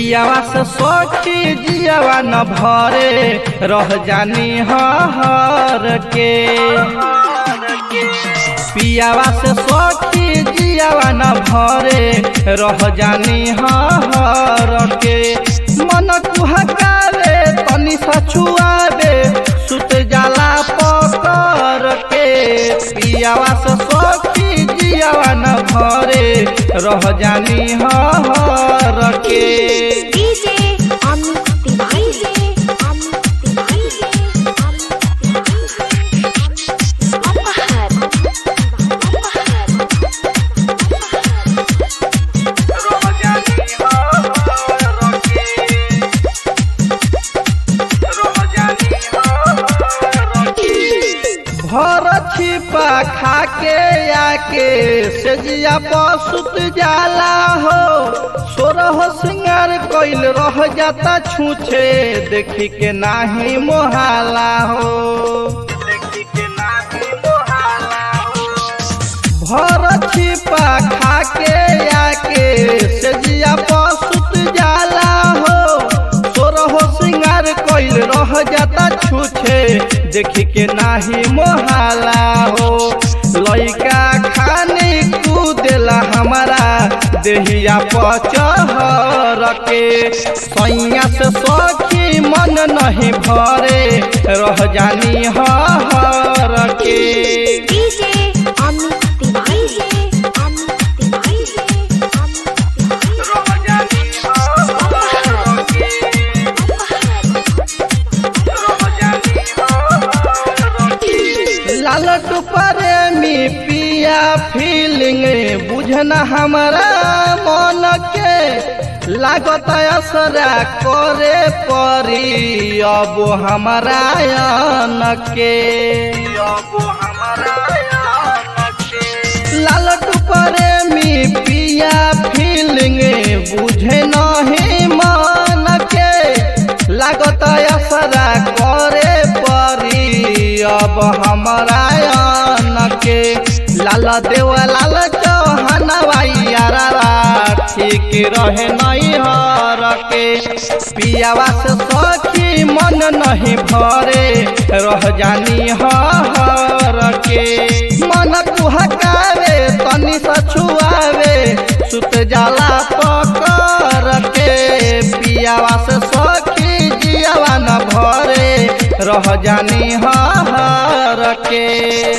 पियावा से सखी जियावा न भरे रह जानी हर के पियावा से सखी जियावा न भरे रह जानी हर के मन कुहकावे तनी सछुआवे सुत जाला पकर के पियावा से सखी जियावा न भरे रह जानी हर के डीजे अमित तिवारी से अमित तिवारी से अमित तिवारी से अपहर भर छिपा खाके आके सेजिया पसुत जाला हो सोरह सिंगार कइल रह जाता छूछे देखी के नाही मोहाला हो देखी के नाही मोहाला हो भर छिपा खाके आके सेजिया पसुत जाला हो सोरह सिंगार कइल रह जाता छूछे देखी के नाही मोहाला हो लइका खाने कूदेला हमारा देहिया पचहर के सैया से सखी मन नहीं भरे रह जानी हर के डीजे अमित तिवारी से अमित तिवारी से अमित तिवारी से अपहर लाल प्रेमी पिया फीलिंग बुझना हमारा मन के लागत असरा करे परी अब हमारा अन के अब हमारा लाल प्रेमी पिया फीलिंग बुझे नहीं मन के लागत असरा करे परी अब हमारा अन के लाल देव लाल चौहान यारा ठीक रहे नहीं हर के पियावा से सखी मन नहीं भरे रह जानी हर के मन कुहकावे तनी सछुआवे सुत जाला पकर के पियावा से सखी जियावा न भरे रह जानी हर के